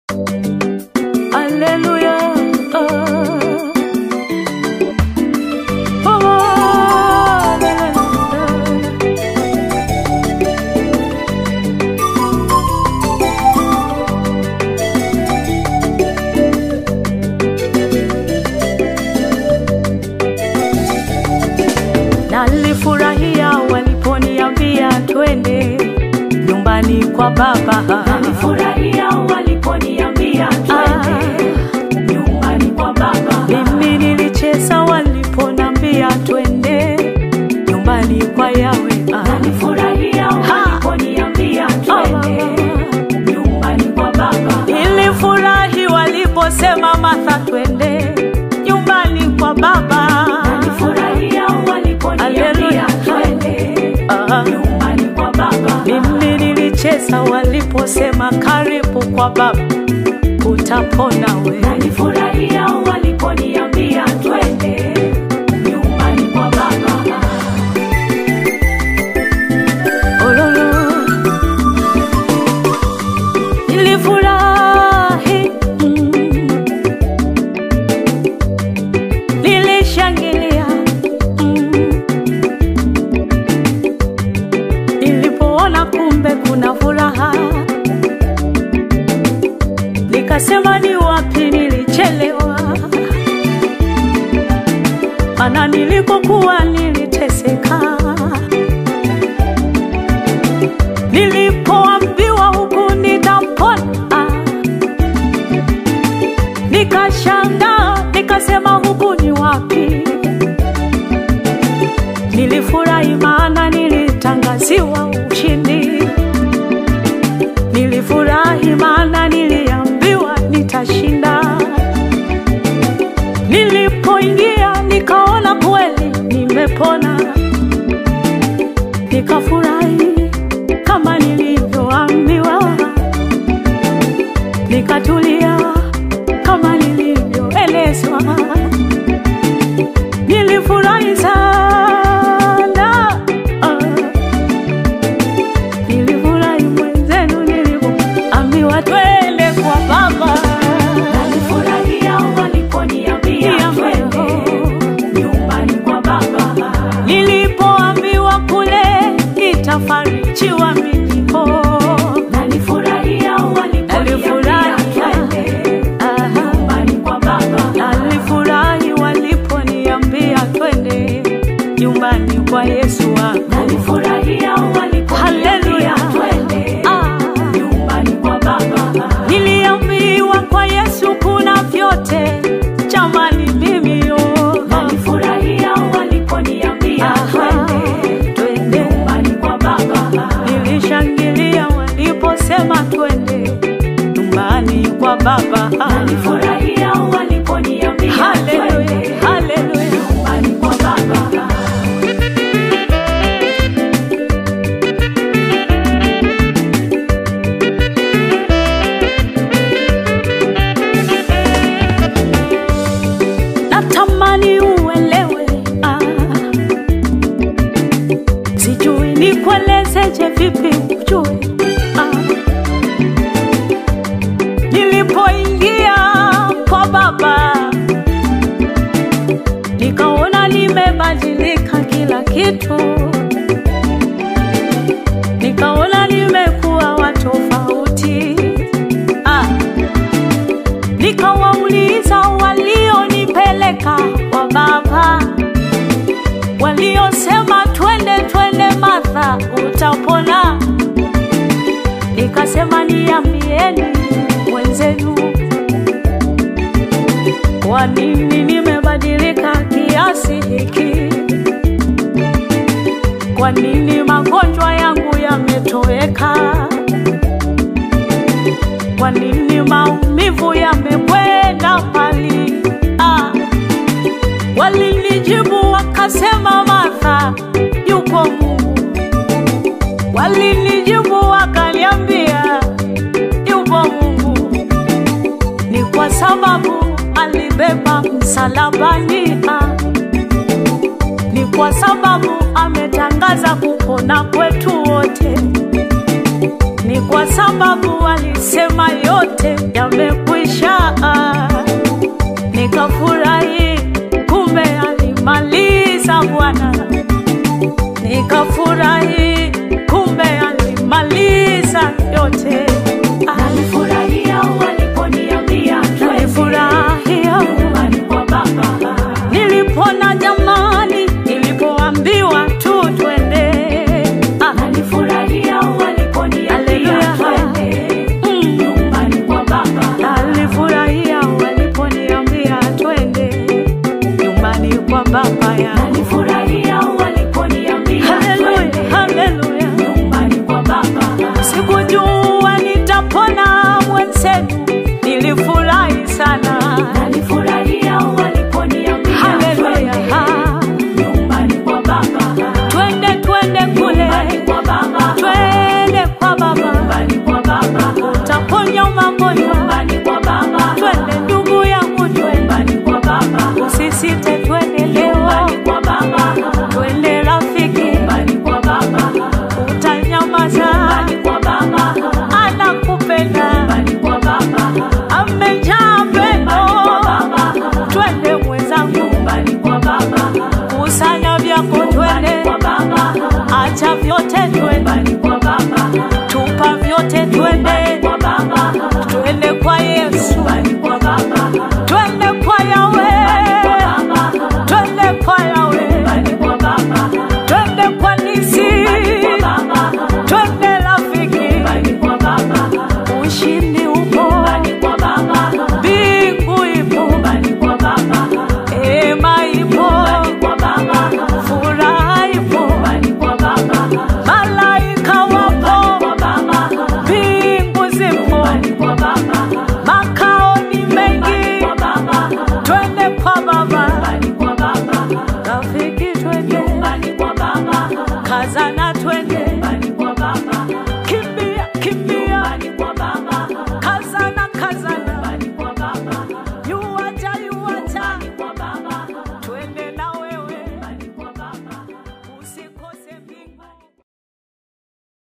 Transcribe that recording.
Haleluya. Oh. Oh, haleluya. Nalifurahia waliponiambia twende nyumbani kwa baba. Nalifurahia waliponiambia twende nyumbani kwa baba. Mimi nilicheza waliponambia twende nyumbani kwa Yawe. Nalifurahia waliponiambia twende nyumbani kwa baba. Nilifurahi waliposema Martha, twende nyumbani kwa baba. Nalifurahia waliponiambia Haleluya. twende Ah. nyumbani kwa baba. Mimi nilicheza waliposema karibu kwa baba, utapona we. Nalifurahia waliponiambia twende nyumbani kwa baba. Ololo. Nilifurahi, mm. nilishangilia, mm. nilipoona kumbe kuna furaha, nikasema ni wapi nilichelewa, mana nilikokuwa niliteseka nilipoambiwa huku nitapona, nikashangaa, nikasema huku ni wapi? Nilifurahi maana nilitangaziwa ushindi, nilifurahi maana niliambiwa nitashinda. Nilipoingia nikaona kweli nimepona, nikafurahi kama nilivyoambiwa, nikatulia kama nilivyoelezwa. Nilifurahi sana, ah. nilifurahi mwenzenu nilivyoambiwa twende kwa baba. Nalifurahia waliponiambia twende nyumbani kwa baba. Nilipoambiwa kule nitafarijiwa milipo Nalifurahia waliponiambia twende Aha. nyumbani kwa baba. Nalifurahi waliponiambia twende nyumbani kwa Yesu wangu. Nalifurahia waliponiambia Haleluya. twende Ah. nyumbani kwa baba. Niliambiwa kwa Yesu kuna vyote, jamani mimi yo. Nalifurahia waliponiambia Aha. twende Twende. nyumbani kwa baba. Nilishangilia waliposema twende nyumbani kwa baba. Nalifurahia waliponiambia Haleluya, twende haleluya. nyumbani kwa baba. natamani uelewe ah. sijui nikuelezeje vipi ujue ah. nilipoingia kwa baba nikaona nimebadilika kila kitu nikaona nimekuwa watofauti ah nikawauliza walionipeleka kwa baba, waliosema twende twende, Martha utapona. Nikasema niambieni wenzenu, kwa nini nimebadilika kiasi hiki? Kwa nini magonjwa yangu yametoweka? Kwa nini maumivu yamekwenda mbali? Ah, walinijibu wakasema, Martha, yuko Mungu. Walinijibu wakaniambia, yupo Mungu. Ni kwa sababu alibeba msalabani. Ah, ni kwa sababu ametangaza kupona kwetu wote. Ni kwa sababu alisema yote yamekwisha.